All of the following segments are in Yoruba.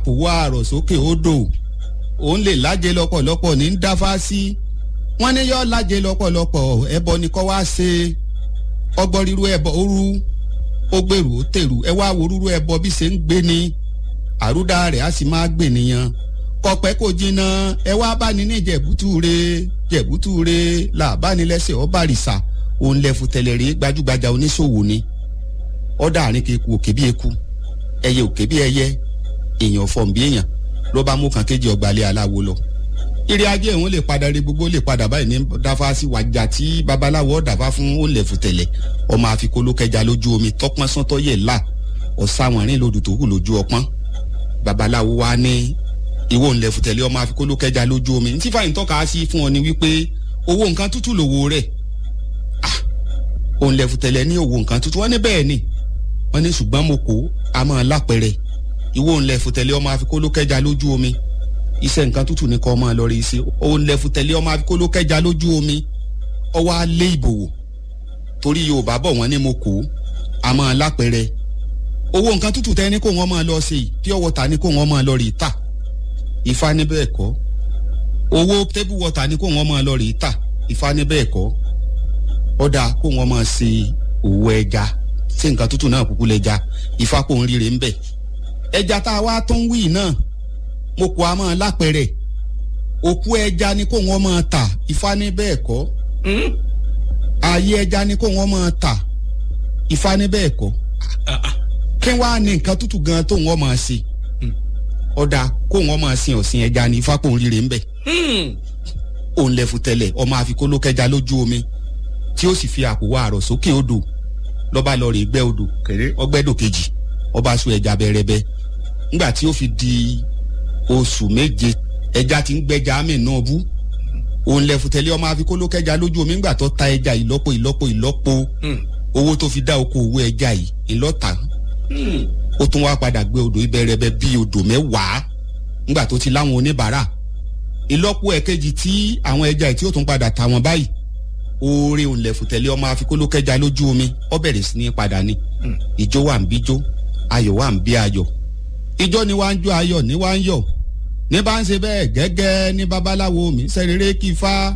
àpòwò àrọ̀ sókè odò òun lè lájẹ lọ́pọ̀lọpọ̀ ní ń dáfá sí wọ́n ní yọ́ lájẹ lọ́pọ̀lọpọ̀ ẹbọ ni kọ́ wá ṣe ọgbọ́n ríru ẹbọ òru ó gbèrú ó tèrú ẹ wá wo rúru ẹbọ bí ṣe ń gbé ni àrúdà rẹ̀ á sì máa gbè nìyẹn kọpẹ́ kò jìnnà ẹ wá bá ní ní jẹ̀bútúre jẹ̀bútúre làbánilẹ́sẹ̀ ọ̀bàrìṣà òun lẹ́fu tẹ̀lẹ̀rẹ́ gbajúgbajà oníṣòwò ni ọ̀dà àárín keku òkè bí eku ẹyẹ òkè bí ẹyẹ èèyàn fọ̀n bí èèyàn ló bá mú kan kéjì ọgbàlẹ̀ aláwo lọ ìrì ajé òun lè padà rí gbogbo lè padà báyìí ní dáfá sí wàjà tí babaláwo ọ̀dàfá fún ó lẹ̀fu tẹ̀lẹ̀ ọmọ àfikún kẹja lójú omi tọpọ́n sọ́tọ́ yẹ̀ là ọ̀sáwọ̀nrín lòdù tó hù lójú ọpọ́n babaláwo wa ní ìwọ ńlẹ̀ fùtẹ̀lẹ́ ọmọ àfikún ló kẹja lójú omi ní tí fàyín tọ́ka sí fún ọ ni wípé owó nǹkan tútù lòwò rẹ̀ ah òun lẹ̀ fùtẹ̀lẹ́ ní owó nǹkan tútù wọ́n ní bẹ́ẹ̀ ni wọ́n ní ṣùgbọ́n mo kó a máa lápẹ̀rẹ̀ ìwọ ńlẹ̀ fùtẹ̀lẹ́ ọmọ àfikún ló kẹja lójú omi iṣẹ́ nǹkan tútù ní kọ́ máa lọ rí iṣẹ́ òun lẹ̀ fùtẹ̀lẹ́ ọmọ àfikún ló kẹja lójú omi ọwọ́ alẹ́ ìbòwò torí Yorùbá bọ̀ wọ́n ní mo kó a máa lápẹ̀rẹ̀ owó nǹkan tútù tẹ́ ní kó wọ́n máa lọ sí i pure water ní kó wọ́n máa lọ rí ta ifá ní bẹ́ẹ̀ kọ́ owó table water ní kó wọ́n máa lọ rí tà ifá ní bẹ́ẹ̀ kọ́ ọ̀dà kó wọ́n máa ṣe òwò ẹja ṣé nǹkan tútù náà kúkú lẹ́ja ifá kò ń ríre ń bẹ̀ ẹja tá a wá tó ń wí náà mo kó a máa lápẹ̀rẹ̀ òkú ẹja ní kó wọ́n máa tà ifá ní bẹ́ẹ̀ kọ́ ààyè ẹja ní kó wọ́n máa tà ifá ní bẹ́ẹ̀ kọ́ kí wàá ní nǹkan tútù gan tó wọ́n máa ṣe ọ̀dà kó wọn máa sin ọ̀sìn ẹja ní fápò rírè ńbẹ. òun lẹ́fu tẹ́lẹ̀ ọmọ àfikún ló kẹja lójú omi tí ó sì fi àpò wa àrọ̀ sókè odò lọ́ba lọ rè gbẹ́ odò kéré ọgbẹ́dò kejì ọba sún ẹja bẹ́rẹ́bẹ́ ńgbà tí ó fi di oṣù méje ẹja ti ń gbẹ́ja àmì náà bú òun lẹ́fu tẹ́lẹ̀ ọmọ àfikún ló kẹja lójú omi ńgbà tó ta ẹja ìlọ́po ìlọ́po ìlọ́po owó tó fi dá oko òwò ẹja yìí ìlọ́ta ó tún wá padà gbé odò ìbẹ̀rẹ̀bẹ̀ bíi odò mẹ́wàá nígbà tó ti láwọn oníbàárà ìlọ́po ẹ̀kejì tí àwọn ẹja tí ó tún padà ta wọn báyìí oore òǹlẹ̀fùtẹ̀lẹ̀ ọmọ àfikólókẹ́ja lójú omi ó bẹ̀rẹ̀ sí ní padà ni ìjó wà ń bíjó ayọ̀ wà ń bí ayọ̀ ìjó ni wá ń jó ayọ̀ ní wá ń yọ̀ ní bá ń ṣe bẹ́ẹ̀ gẹ́gẹ́ ní babaláwo mi sẹ́rẹ̀rẹ́ kí ifá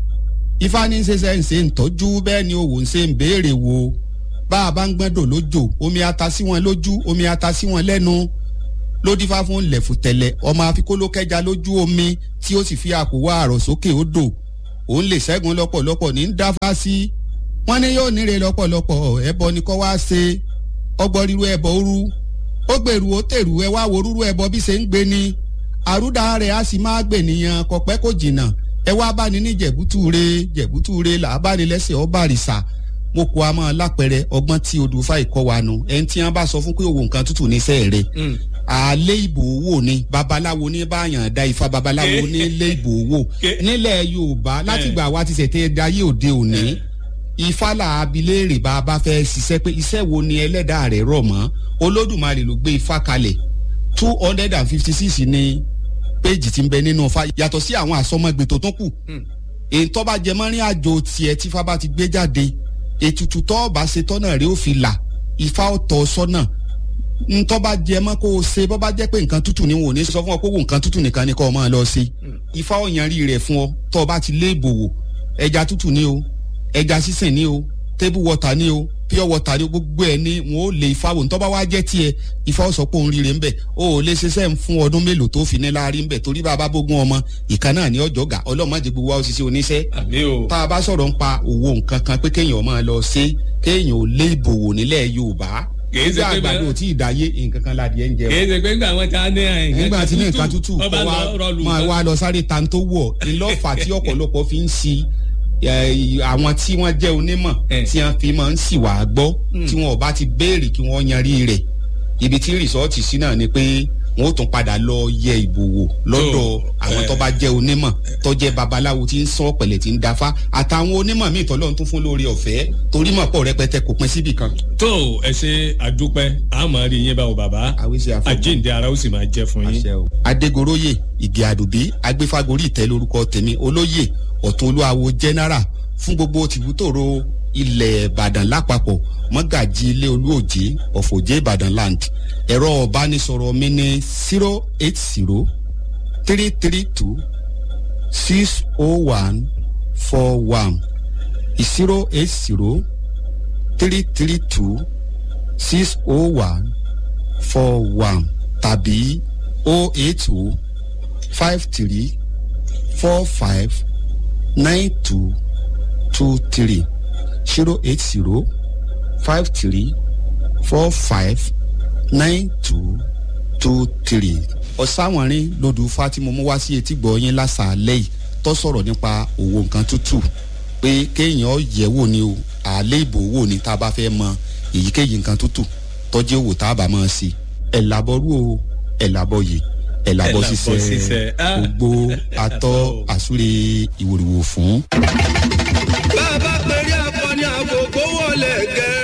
ifá ní ṣe ṣe ń ṣe ń tọ́jú bẹ́ẹ̀ ni òwò ń ṣe ń béèrè wo bá a bá ń gbẹ́dọ̀ lójò omi ata sí wọn lójú omi ata sí wọn lẹ́nu lódìfá fún lẹ̀fùtẹ̀lẹ̀ ọmọ afikólókẹ́ja lójú omi tí ó sì fi àpòwọ́ àrọ̀ sókè odò òun lè ṣẹ́gun lọ́pọ̀lọpọ̀ ní ń dáfá sí wọ́n ní yóò níre lọ́pọ̀lọpọ̀ ẹbọ ni kọ́ wá ṣe ọgbọ́n ríru ẹbọ òru ó gbèrú ó tèrú ẹ wá wo rúru ẹbọ bí ṣe ń gbé ni àrúdà rẹ̀ á sì máa gbè nìyẹn kọ̀pẹ́ kò jìnnà ẹ wá bá ní ní jẹ̀bútúre jẹ̀bútúre làbánilẹ́sẹ̀ ọ̀bàrìṣà mo kó a máa lápẹrẹ ọgbọ́n tí odò fáì kọ́ wa nu ẹni tí wọ́n bá sọ fún pé òwò nǹkan tútù ní sẹ́ẹ̀ rẹ̀ àlẹ́ ìbò owó ni babaláwo ní báyàn da ifá babaláwo ní ilé ìbò owó nílẹ̀ yorùbá látìgbà wa ti ṣètè dayé òde òní ifá là abiléèrè bá a bá fẹ́ ṣiṣẹ́ pé iṣẹ́ wo ni ẹlẹ́dàá rẹ̀ rọ̀ mọ́ olódùmarè ló gbé ifá kalẹ̀ two hundred and fifty six ni péjì ti ń bẹ nínú ifá yàtọ̀ sí àwọn àsọmọgbè tó tún kù èyí tó bá jẹ mọ́rin àjò tiẹ̀ tífá bá ti gbé jáde ètùtù tó bá ṣe tọ́nà rẹ̀ ó fi là ifá ọ̀tọ̀ sọ́nà ntọ́ bá jẹ mọ́ kó o ṣe bọ́ bá jẹ́ pé nǹkan tútù ni wọn ò ní sọ fún ọ pé wò nǹkan tútù nìkan ni kó o máa lọ ṣe ifá ọ̀yanrí rẹ̀ fún ọ tó o bá ti lé ìbòwò ẹja tútù ni o ẹja sísìn ni o table water ni o pure water ni o gbogbo ẹ ni wọn ò lè ifá wò ntọ́ bá wá jẹ́ tiẹ̀ ifá ọ̀sọ̀ pé òun rire ń bẹ̀ o ò lè ṣiṣẹ́ ń fún ọdún mélòó tó fi ní láàrin ń bẹ̀ torí bàbá bógún ọmọ ìkan náà ní ọjọ́ gà ọlọ́mọdé gbogbo wa ó ṣiṣẹ́ oníṣẹ́ tá a bá sọ̀rọ̀ ń pa òwò nǹkan kan pé kéèyàn máa lọ ṣe kéèyàn ò lé ìbòwò nílẹ̀ Yorùbá kìí ṣe pé àgbàdo tí ìdáyé nǹkan kan la díẹ̀ ń jẹ o. kìí ṣe pé nígbà wọn ta ní àyìn. nígbà tí ní nǹkan tútù kó wa máa wá lọ sáré tan tó wọ̀ ńlọ́fà tí ọ̀pọ̀lọpọ̀ fi ń si àwọn tí wọ́n jẹ́ onímọ̀ tí wọ́n fi máa ń sì wá gbọ́ tí wọ́n bá ti béèrè kí wọ́n yanrí rẹ̀ ibi tí rìsọ́ọ̀tì sí náà ni pé wọn ó tún padà lọ yẹ ìbò wò lọ́dọ̀ àwọn tó bá jẹ́ onímọ̀ tó jẹ́ babaláwo tí ń sọ pẹ̀lẹ̀ tí ń dáfá àtàwọn onímọ̀ míì tọ́lọ́ tún fún lórí ọ̀fẹ́ torí mọ̀ pọ̀ rẹpẹtẹ kò pín síbì kan. tó ẹ ṣe àdúpẹ́ àmọ́ rí yín báwo bàbá àjíǹde ara ó sì máa jẹ́ fún yín. adégoróyè ìgè àdùbí agbéfágorí ìtẹ́ lórúkọ tèmi olóyè ọ̀tún olúwawo general fún gbogbo tìbútòrò ilẹ̀ ìbàdàn lápapọ̀ mọ́gàjì ilé olúòjé ọ̀fọ̀jẹ́ ìbàdàn land ẹ̀rọ ọ̀bánisọ̀rọ̀ mi ní zero eight zero three three two six oh one four one zero eight zero three three two six oh one four one tàbí oh eight oh five three four five nine two two three zero eight zero five three four five nine two two three. ọ̀sáwọ̀nrín lodù fatima mú wá sí etí gbọ̀ọ́yìn lásàálẹ̀ yìí tó sọ̀rọ̀ nípa òwò nǹkan tútù pé kéèyàn yẹ̀ wò ni o àlẹ́ ìbò wò ni tá a bá fẹ́ mọ èyíkéyìí nǹkan tútù tọ́jú òwò tá a bá máa ṣe ẹ̀ làbọ̀rú o ẹ̀ làbọ̀ yìí ẹ̀ làbọ̀ ṣiṣẹ́ gbogbo atọ́ àsúre ìwòrìwò fún. bá a bá pèrè akọni àgògó wọlé gẹ